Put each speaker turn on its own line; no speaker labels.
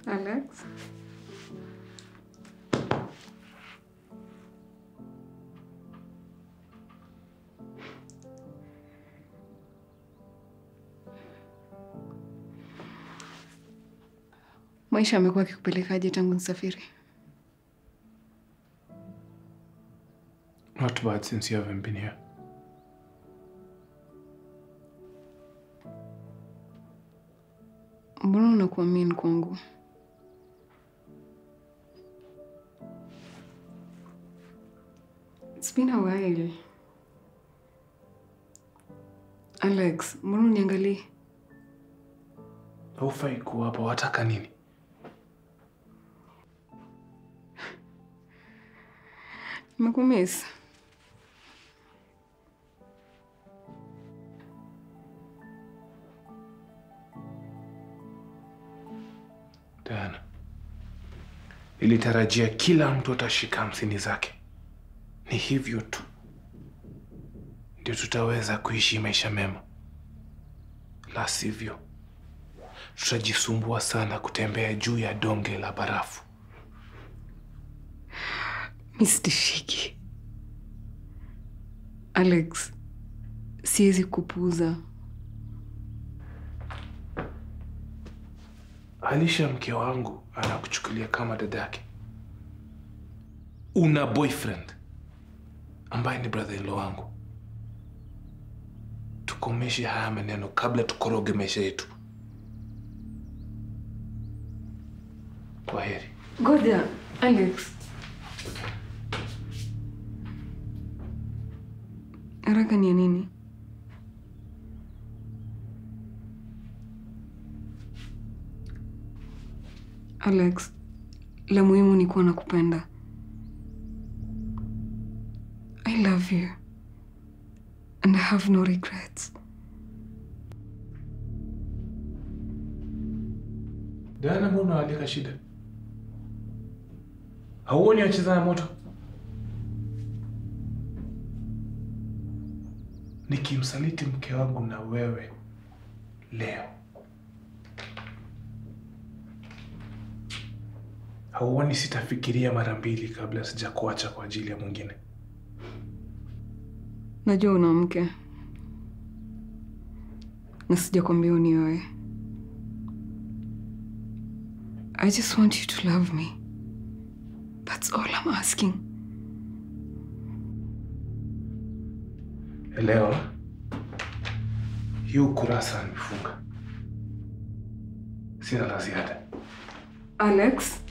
Alex? Maisha amekuwa akikupelekaje tangu nisafiri?
Not bad since you haven't been here.
Mbona unakuwa mean kwangu? It's been a while. Alex, mbona uniangalie?
Haufai kuwa hapa, wataka nini?
Nimekumiss.
Diana, nilitarajia kila mtu atashika hamsini zake. Ni hivyo tu ndio tutaweza kuishi maisha mema, la sivyo tutajisumbua sana kutembea juu ya donge la barafu.
Mi sitishiki. Alex, siwezi kupuuza.
Alisha, mke wangu, anakuchukulia kama dadake. Una boyfriend ambaye ni brother in law wangu. Tukomeshe haya maneno kabla tukoroge maisha yetu. Kwa heri.
Ngoja, Alex. Haraka ni ya nini? Alex, la muhimu ni kuwa nakupenda. I love you. And I have no regrets.
Diana, mbona unawalika shida? Hauoni wacheza na moto? Nikimsaliti mke wangu na wewe leo, hauoni sitafikiria mara mbili kabla sijakuacha kwa ajili ya mwingine?
Najua una mke na sijakwambia unioe. I just want you to love me. That's all I'm asking.
Elewa, hii ukurasa nimefunga, sina la ziada.
Alex,